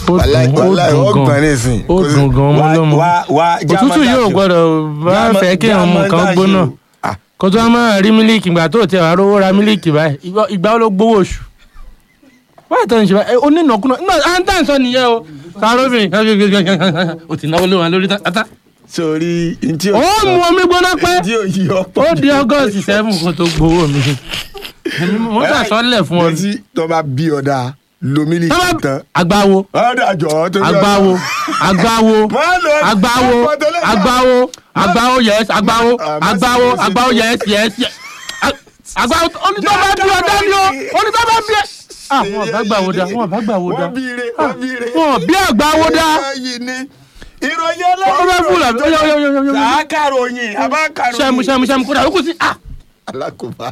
ó wàláì dùn ó wàláì dùn ó gbọ́n gan nísìn ó Kò sí- dùn gan ọmọ wá- ọlọ́mọ wá- wá, òtútù jámọ́ yóò dáṣù. gbọ́dọ̀ bá Jámọ́- fẹ́ kí ọmọ jámọ́ kan dáṣù. gbóná Ah, kó tó wá máa rí mílíkì ìgbà tó tẹ wàá rówó ra mílíkì báyìí ìgbà- ìgbà wo ló gbowó oṣù wáyé tó ń ṣe báyìí onínàkúnà náà à ń tà ń sọ nìyẹn o sàróbìn o ti náwó lé wọn lórí tata sórí ntí ó mú omi gbóná pẹ́ ntí ò yí ọ̀pọ̀ ó di ọgọ́sì sẹ́fún kó tó gbowó mi èmi mo ń sàsọ́lẹ̀ fún ọ létí tó bá bí ọ̀dà lomi Tọ́lá- tán àgbáwo ọ̀dà jọ̀ tó àgbáwo àgbáwo Má lọ àgbáwo ọ̀pọ̀ tó lè gbà. àgbáwo àgbáwo yes àgbáwo Ah, má àgbáwo sì- má sì- àgbáwo yes yes yes A- àgbáwo onítọ́ bá bí ọdá ni o onítọ́ bá bí ẹ. ah wọn bá gbà wo dá wọn bá gbà wo dá wọ́n bí ire wọ́n bí ire wọn bí àgbáwo dá yìí ni ìròyìn wọn bá fúlà ó yọ yọ yọ yọ yọ sàákàròyìn àbákàròyìn sẹmu sẹmu sẹmu kódà ó kù sí ah. alákòóbá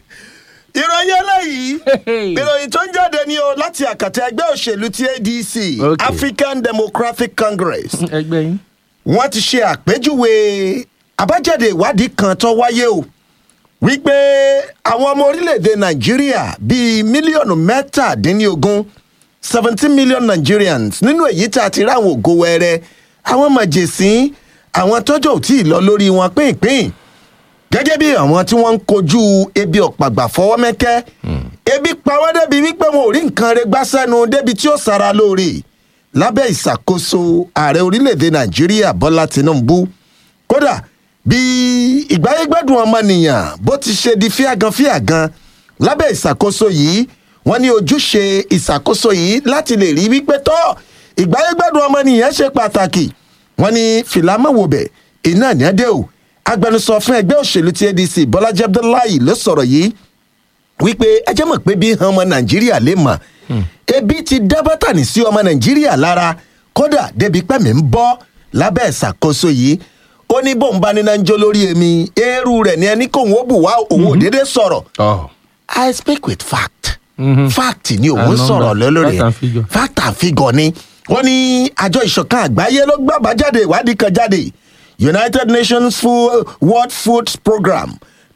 ìròyìn eléyìí ìròyìn tó ń jáde ní o láti àkàtà ẹgbẹ́ òṣèlú ti adc Okay. african democratic congress ẹgbẹ́ yín. wọ́n ti ṣe àpèjúwe àbájáde ìwádìí kan tó wáyé o wípé àwọn ọmọ orílẹ̀-èdè nàìjíríà bíi mílíọ̀nù mẹ́tàdínlógún seventeen million nigerians nínú èyí tá a ti rí àwọn ògo wẹrẹ àwọn màjèsín àwọn tọ́jọ́ ò tí ì lọ lórí wọn pínpín gẹ́gẹ́ bí àwọn tí wọ́n ń kojú ebi ọ̀pàgbà fọwọ́ mẹ́kẹ́ ebi pa wọ́n débi wípé wọn ò rí nǹkan rẹ gbá sẹ́nu débi tí ó sara lóore lábẹ́ ìṣàkóso ààrẹ orílẹ̀-èdè nàìjíríà bọ́lá tinubu kódà bí ìgbáyégbádùn ọmọnìyàn bó ti ṣe di fíàgan fíàgan lábẹ́ ìṣàkóso yìí wọ́n ní ojúṣe ìṣàkóso yìí láti lè rí wípé tọ́ ìgbáyégbádùn ọmọnìyàn ṣe pàtàkì wọ́n ní fìlámọ́wòbẹ̀ iná ní adé o agbẹnusọ fún ẹgbẹ́ òṣèlú ti adc bọ́lájí abdullahi ló sọ̀rọ̀ yìí wípé ẹ jẹ́ mọ̀ pé bí han ọmọ nàìjíríà lè mọ̀ ebi ti dá bátànì sí ọmọ nàìjíríà lára kódà débi pẹ́mi ń bọ́ lábẹ́ ìṣàkóso yìí ó ní bóun bá níná ń jó lórí èmi eérú rẹ̀ ní ẹni kóun ó bù wá òun ò déédéé sọ̀rọ̀ Oh. i speak with fact Mhm. fact ni òun And sọ̀rọ̀ number. lórí Fact and figure. fact and figure ni wọ́n ní àjọ ìṣọ̀kan àgbáyé ló gbàgbá jáde ìwádìí kan jáde united nations Food, world food program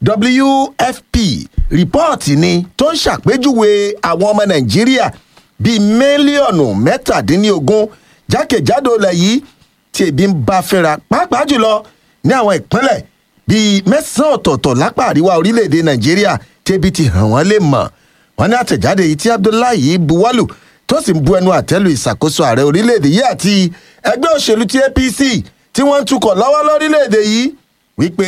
wfp rìpọ́ọ̀tì ni tó ń ṣàpèjúwe àwọn ọmọ nàìjíríà bíi mílíọ̀nù mẹ́tàdínlógún jákèjádò ilẹ̀ yìí tí ebi ń bá fínra pàápàá jùlọ ní àwọn ìpínlẹ̀ bíi mẹ́sàn-án ọ̀tọ̀ọ̀tọ̀ lápá àríwá orílẹ̀-èdè nàìjíríà tí ebi ti hàn wọ́n lè mọ̀ wọ́n ní àtẹ̀jáde yìí tí abdullahi buwalu tó sì ń bu ẹnu àtẹ́lu ìṣàkóso ààrẹ orílẹ̀-èdè yìí àti ẹgbẹ́ òṣèlú ti apc tí wọ́n ń tukọ̀ lọ́wọ́ lórílẹ̀-èdè yìí wípé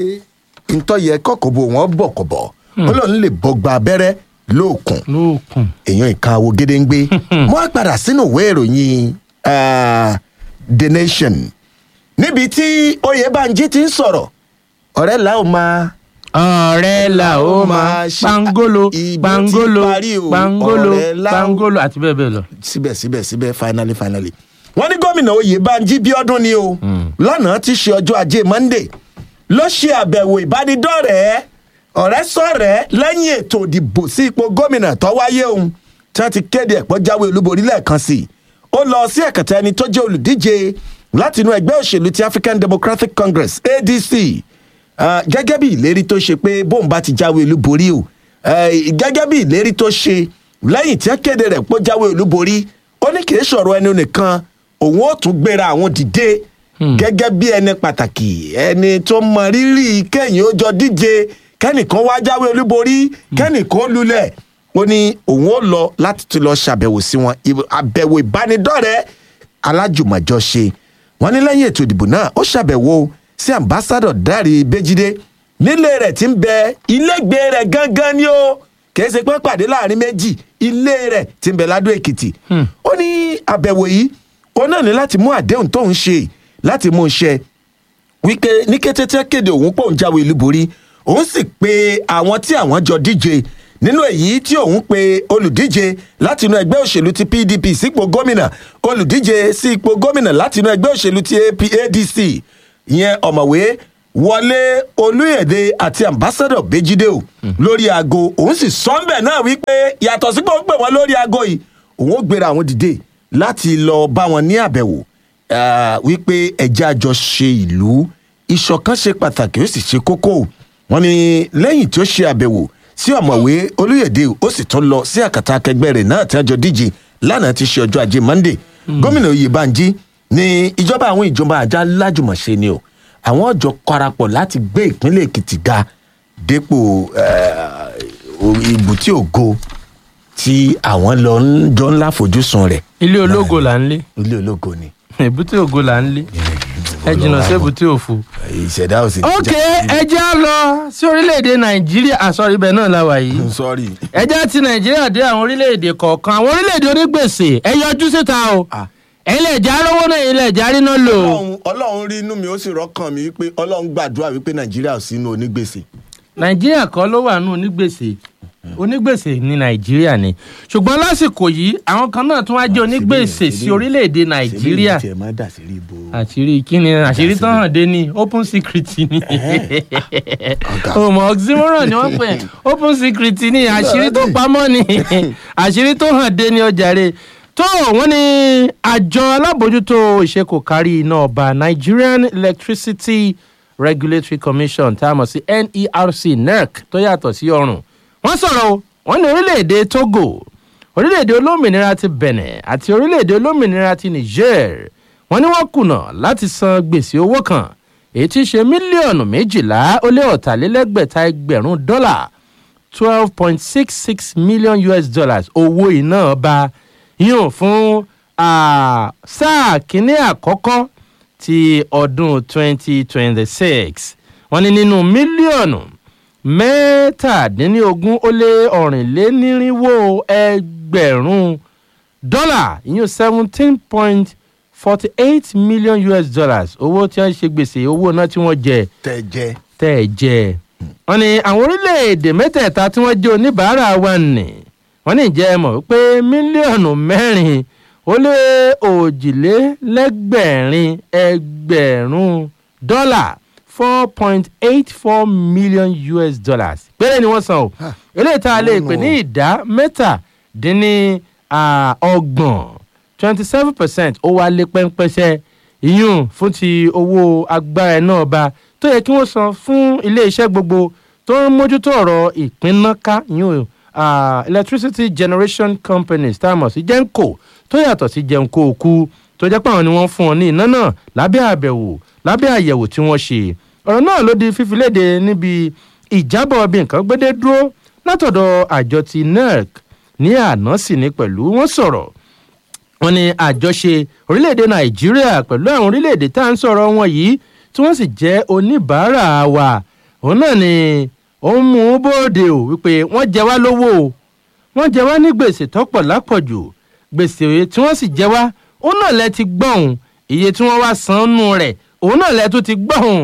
ntọ́yẹ kọ̀kọ̀bọ̀ wọn bọ̀kọ̀bọ̀ ó lóun lè bọ́gba abẹ́rẹ́ lóòkùn lóòkùn. èèyàn ìka wo gédéǹgbé mo á padà sínú ìwé ìròyìn ah, the nation níbi tí oyèbánjí ti ń sọ̀rọ̀ ọ̀rẹ́ là ó máa ọ̀rẹ́ la ó máa máa ṣe- pangolo Ìbò ti pangolo parí o, pangolo ọ̀rẹ́ la ó- pangolo àti bẹ́ẹ̀ bẹ́ẹ̀ lọ. síbẹ̀síbẹ̀ síbẹ̀ finally finally. wọ́n ní gómìnà oyèbánjí bíọ́dún ni o lánàá ti ṣe ọjọ́ ajé monday ló ṣe àbẹ̀wò ìbánidọ́rẹ̀ẹ́ ọ̀rẹ́ sọ̀rẹ́ lẹ́yìn ètò ìdìbò sí ipò gómìnà tó wáyé òun tí wọ́n ti kéde ẹ̀pọ́ jáwé olúborí lẹ́ẹ̀kan sí i ó lọ sí ẹ̀kẹta ẹni tó jẹ́ olùdíje láti inú ẹgbẹ́ òṣèlú ti african democratic congress adc Ah, gẹ́gẹ́ bí ìlérí tó ṣe pé bóun bá ti jáwé olúborí o eh, gẹ́gẹ́ bí ìlérí tó ṣe lẹ́yìn tí wọ́n kéde rẹ̀ pé ó jáwé olúborí ó ní kì í sọ̀rọ̀ ẹnu nìkan òun ó tún gbéra àwọn dìde gẹ́gẹ́ bí ẹni pàtàkì ẹni tó mọ rírì kẹ́yìn ó jọ díje kẹ́nìkan wá jáwé olúborí kẹ́nìkan ó lulẹ̀ ó ní òun ó lọ láti tún lọ ṣàbẹ̀wò sí wọn Ìb- àbẹ̀wò ìbánidọ́rẹ̀ẹ́ alájùmọ̀jọ́ṣe wọn ní lẹ́yìn ètò ìdìbò náà ó ṣàbẹ̀wò sí ambassadọ dárí bẹ́jídé nílé rẹ̀ tí ń bẹ ilégbèé rẹ̀ gangan ni ó kìí ṣe pé pàdé láàrin méjì ilé rẹ̀ tí ń bẹ ládó èkìtì ó ní àbẹ̀wò yìí ó náà ní láti mú àdéhùn tóun ṣe láti mú un ṣe wípé ní kété tí ẹ kéde òun pòun jáwé olúborí òun sì pe àwọn tí àwọn jọ díje nínú èyí tí òun pe olùdíje láti inú ẹgbẹ́ òṣèlú ti pdp sípò gómìnà olùdíje sí ipò gómìnà láti inú ẹgbẹ́ òṣèlú ti AP adc ìyẹn ọ̀mọ̀wé wọlé olúyèdè àti ambassadọ bejide o lórí aago òun sì sọ́ńbẹ̀ náà wípé yàtọ̀ sípò ń pè wọ́n lórí aago yìí òun ó gbéra àwọn dìde láti lọ bá wọn ní àbẹ̀wò ah, wípé ẹjẹ́ àjọ ṣe ìlú ìṣọ̀kan ṣe pàtàkì ó sì ṣe kókó wọn ni lẹ́yìn tí ó ṣe àbẹ̀wò sí ọ̀mọ̀wé olóyèdè ó sì tún lọ sí àkàtà akẹgbẹ́ rẹ̀ náà tí wọ́n jọ díje lánàá ti ṣe ọjọ́ ajé monday gómìnà oyèbánjí ní ìjọba àwọn ìjọba àjà lájùmọ̀ṣe ni o àwọn ọjọ́ parapọ̀ láti gbé ìpínlẹ̀ èkìtì ga dépò ibùtí ògo tí àwọn lọ ń jọ ńlá fojúsùn rẹ̀ ilé ológo là ń lé ilé ológo ni èbúté ògo là ń lé ẹ jìnnà sí èbúté òfo. ìṣẹ̀dá ò sì ok ẹ jẹ́ á lọ sí orílẹ̀-èdè nàìjíríà àsọ̀rí ibẹ̀ náà la wà yìí sorry ẹ jẹ́ ti nàìjíríà dé àwọn orílẹ̀-èdè kọ̀ọ̀kan àwọn orílẹ̀-èdè onígbèsè ẹ yọjú síta o Ah. ilẹ̀ ìjà rówó náà ilẹ̀ ìjà ríná lò ó. ọlọ́run ọlọ́run rí inú mi ó sì rọ́kàn mi wípé ọlọ́run gbàdúrà wípé nàìjíríà ò sínú onígbèsè nàìjíríà kọ́ ló wà nù onígbèsè onígbèsè ní nàìjíríà ni ṣùgbọ́n lásìkò yìí àwọn kan náà tún wá jẹ́ onígbèsè ṣebí- sí orílẹ̀-èdè nàìjíríà ṣèbí ìyẹn tiẹ̀ máa dà sí rí ibo àṣírí kíni àṣírí tán hàn dé ní open secret ni Ọ̀gá. ọmọ oxymoron ni wọ́n pè é open secret ni àṣírí tó pamọ́ ni àṣírí tó hàn dé ní ọjàre tó wọ́n ní àjọ alábòójútó ìṣekòkárí iná ọba nigerian electricity regulatory commission tá a mọ̀ sí nerc nerc tó yàtọ̀ sí ọrùn wọ́n sọ̀rọ̀ o wọ́n ní orílẹ̀-èdè togo orílẹ̀-èdè olómìnira ti benin àti orílẹ̀-èdè olómìnira ti niger wọ́n ní wọ́n kùnà láti san gbèsè owó kan èyí tí í ṣe mílíọ̀nù méjìlá ó lé ọ̀tàlélẹ́gbẹ̀ta ẹgbẹ̀rún dọ́là twelve point six six million us dollars owó iná ọba yíyàn fún ah, sáà kínní àkọ́kọ́ ti ọdún twenty twenty six wọ́n ní nínú mílíọ̀nù mẹ́tàdínlógún ó lé ọ̀rìnlénírínwó ẹgbẹ̀rún dọ́là ìyún seventeen point forty eight million us dollars owó tí wọ́n ṣe gbèsè owó náà tí wọ́n jẹ tẹ jẹ tẹ́ ẹ jẹ. wọ́n ní àwọn orílẹ̀-èdè mẹ́tẹ̀ẹ̀ta tí wọ́n jẹ́ oníbàárà wa nì wọ́n ní ìjẹ́ ẹ mọ̀ wípé mílíọ̀nù mẹ́rin ó lé òjìlélẹ́gbẹ̀rin ẹgbẹ̀rún dọ́là four point eight four million us dollars péré ni wọ́n san o eléyìí tá a lè pè ní ìdá mẹ́tàdínní ah, ọgbọ̀n twenty seven percent ó wá lé pẹ́ńpẹ́sẹ́ ìyún fún ti owó agbára iná ọba tó yẹ kí wọ́n san fún iléeṣẹ́ gbogbo tó ń mójútó ọ̀rọ̀ ìpínnáká ìyún ah, electricity generation companies tá a mọ̀ sí genco tó yàtọ̀ sí genco òkú tó jẹ́ pé àwọn ni wọ́n fún wọn ní iná náà lábẹ́ àbẹ̀wò lábẹ́ àyẹ̀wò tí wọ́n ṣe ọ̀rọ̀ náà ló di fífi léde níbi ìjábọ̀ bí nǹkan gbédé dúró látọ̀dọ̀ àjọ ti nerc ní àná sì ní pẹ̀lú wọ́n sọ̀rọ̀ wọn ní àjọṣe orílẹ̀-èdè nàìjíríà pẹ̀lú àwọn orílẹ̀-èdè tá à ń sọ̀rọ̀ wọn yìí tí wọ́n sì jẹ́ oníbàárà wa òun náà ni ó ń mú un bóde o wípé wọ́n jẹ wá lówó o wọ́n jẹ wá ní gbèsè tọ́pọ̀ lápọ̀jù gbèsè tí wọ́n sì jẹ wá òun náà lẹ ti gbọ̀hún iye tí wọ́n wá san nù rẹ̀ òun náà lẹ tún ti gbọ̀hún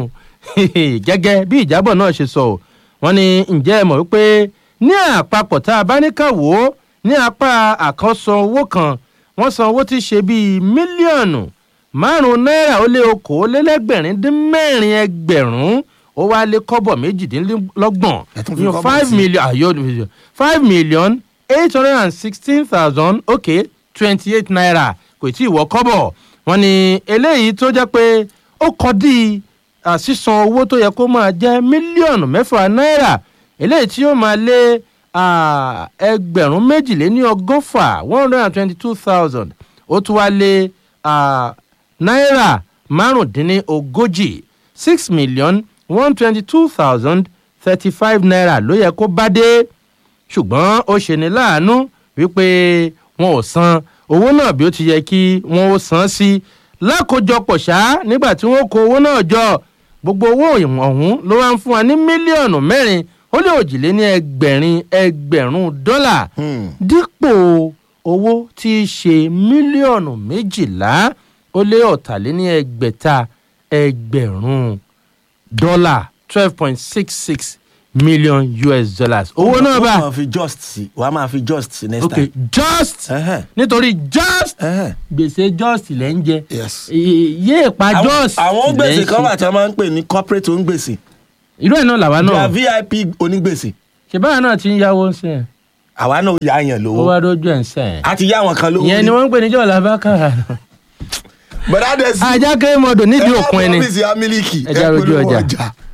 gẹ́gẹ́ bí ìjábọ̀ náà ṣe sọ o wọ́n ní ǹjẹ́ ẹ mọ̀ wípé ní àpapọ̀ tá a bá ní ká wò ó ní apá àkànṣọ owó kan wọ́n san owó tí í ṣe bíi mílíọ̀nù márùn-ún náírà ó lé okòólélẹ́gbẹ̀rin dín mẹ́rin ẹgbẹ̀rún ó wá lé kọ́bọ̀ méjìdínlọ́gbọ̀n Ẹ tún fi Ìyẹn kọ́bọ̀ five sí. million ayọ̀ five million eight hundred and sixteen thousand okay twenty eight naira kò tí ì wọ́ kọ́bọ̀ wọ́n ní eléyìí tó jẹ́ pé ó kọ́ dí à, sísan owó tó yẹ kó máa jẹ́ mílíọ̀nù mẹ́fà náírà eléyìí tí yóò máa lé à, ẹgbẹ̀rún méjìléní ọgọ́fà one hundred and twenty two thousand ó tún wá lé à, náírà márùndínní ogójì six million one twenty two thousand thirty five naira ló yẹ kó bá dé ṣùgbọ́n ó ṣe ní láàánú wípé wọn ò san owó náà bí ó ti yẹ kí wọn ó san sí lákòjọpọ̀ ṣá nígbà tí wọ́n kó owó náà jọ gbogbo owó ọ̀hún ló wá ń fún wa ní mílíọ̀nù mẹ́rin ó lé òjìlé ní ẹgbẹ̀rin ẹgbẹ̀rún dọ́là Hmm. dípò owó tí í ṣe mílíọ̀nù méjìlá ó lé ọ̀tàléní ẹgbẹ̀ta ẹgbẹ̀rún dọ́là twelve point six six million us dollars owó náà wọ́n bá máa fi just sí wàá máa fi just sí next ok time. just Ẹhẹ́n, nítorí just ẹhẹ́n. gbèsè just lẹ́ ń jẹ Yes. I- yé ìpa àwọn just àwọn lẹ́ gbèsè ń kan ṣe. wà tí wọ́n máa ń pè ní corporate onígbèsè irú ẹ̀ náà làwa they náà are vip onígbèsè ṣèbáwa náà ti ń yáwó ń sìn àwa náà yà á yàn ó lówó wá dójú ẹ̀ ń sìn a ti yá àwọn kan lówó ìyẹn ni wọ́n ń pè níjọ́ làbákàrà bọ̀dá dẹ̀ sí ajá kéré mọ́dọ̀ nídìí òkun ẹni ọ́fíìsì amílíkì Ẹ já rojú ọjà.